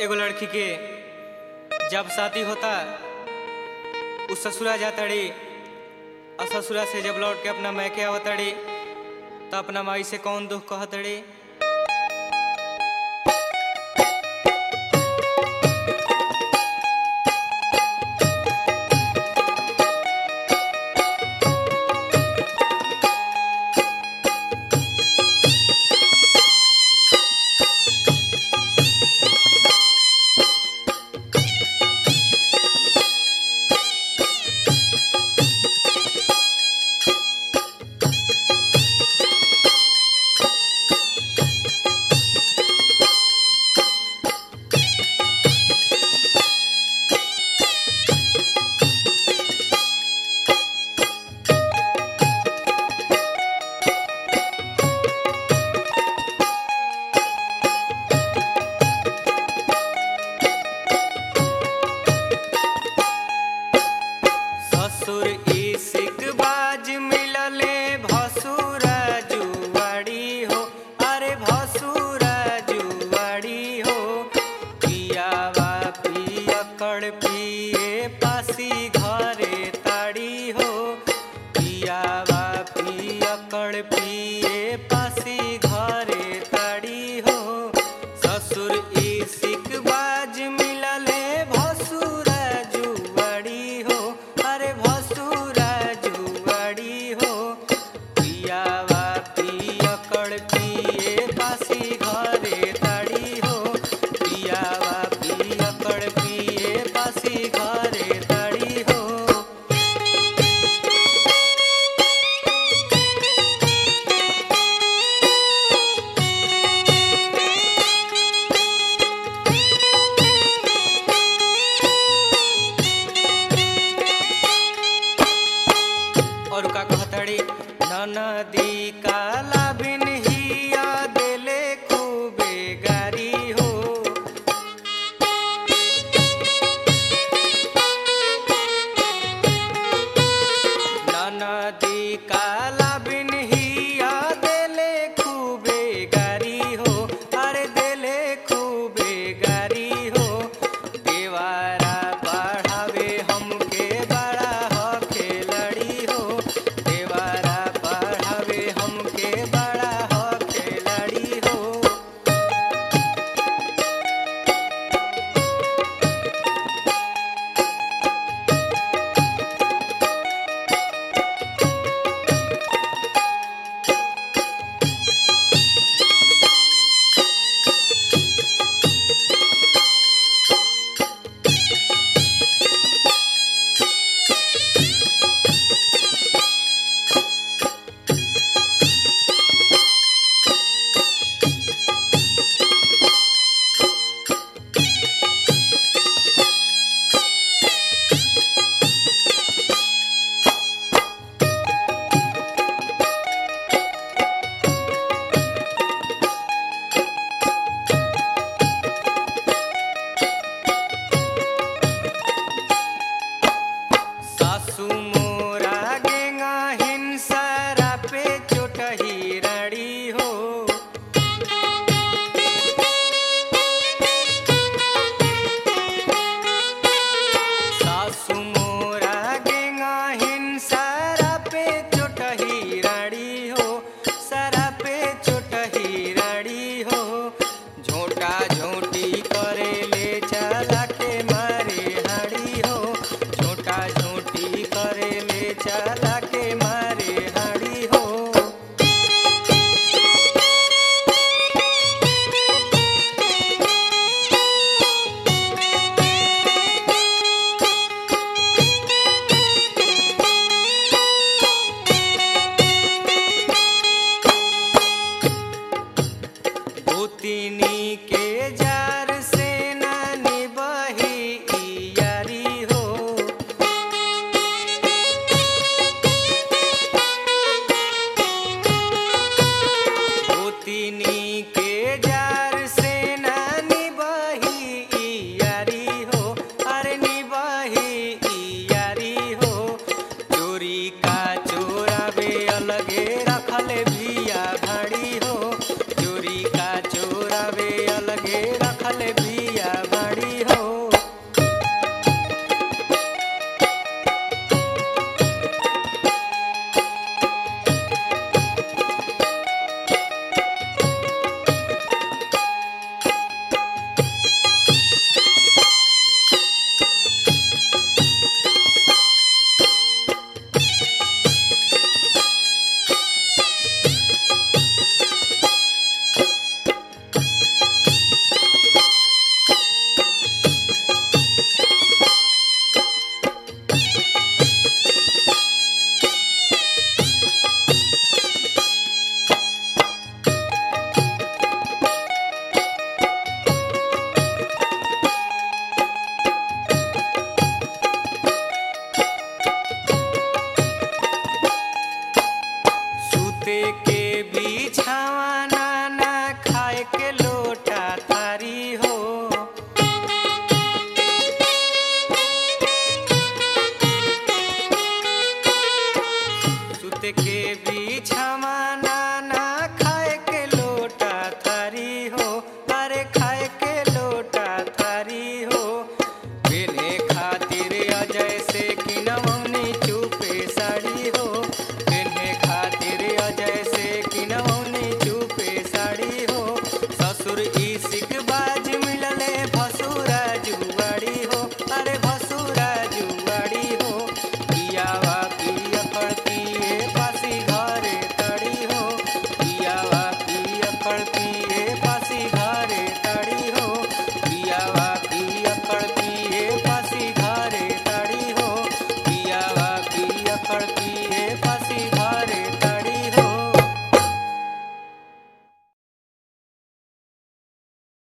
एगो लड़की के जब शादी होता उ ससुरा जातड़ी और ससुरा से जब लौट के अपना मैके आवतड़ी तो अपना माई से कौन दुख कहतड़ी ससुर इसिक बाज मिलले भसुरा जुआड़ी हो अरे भसुरा जुआड़ी हो पियावा पियकड़ पिए पासी घरे ताड़ी हो पियावा पियकड़ पिए पासी घरे ताड़ी हो ससुर इसिक बाज मिलले भसुरा जुआड़ी हो अरे भसुरा जुआड़ी हो पियावा पियकड़ पिए पासी घरे ताड़ी हो पियावा पियकड़ पिए पासी घरे ताड़ी हो और का कहतड़ी ननदी काला बिन हिया देले खूबे गारी हो ननदी काला बिन हिया देले खूबे गारी हो अरे देले खूबे गारी हो देवारा पढ़ावे हमके बड़ा हो खेलड़ी हो देवारा पढ़ावे हमके बड़ा हो खेलड़ी हो सासू मोरा गेंगा हिंसरा पे चोटही रड़ी हो सासू मोरा गेंगा हिंसरा पे चोटही रड़ी हो सरा पे चोटही रड़ी हो झोटा झोटी करे ले चला के मारे हड़ी हो झोटा झोटी करे ले चला के मारे हड़ी हो भूतिनी के जार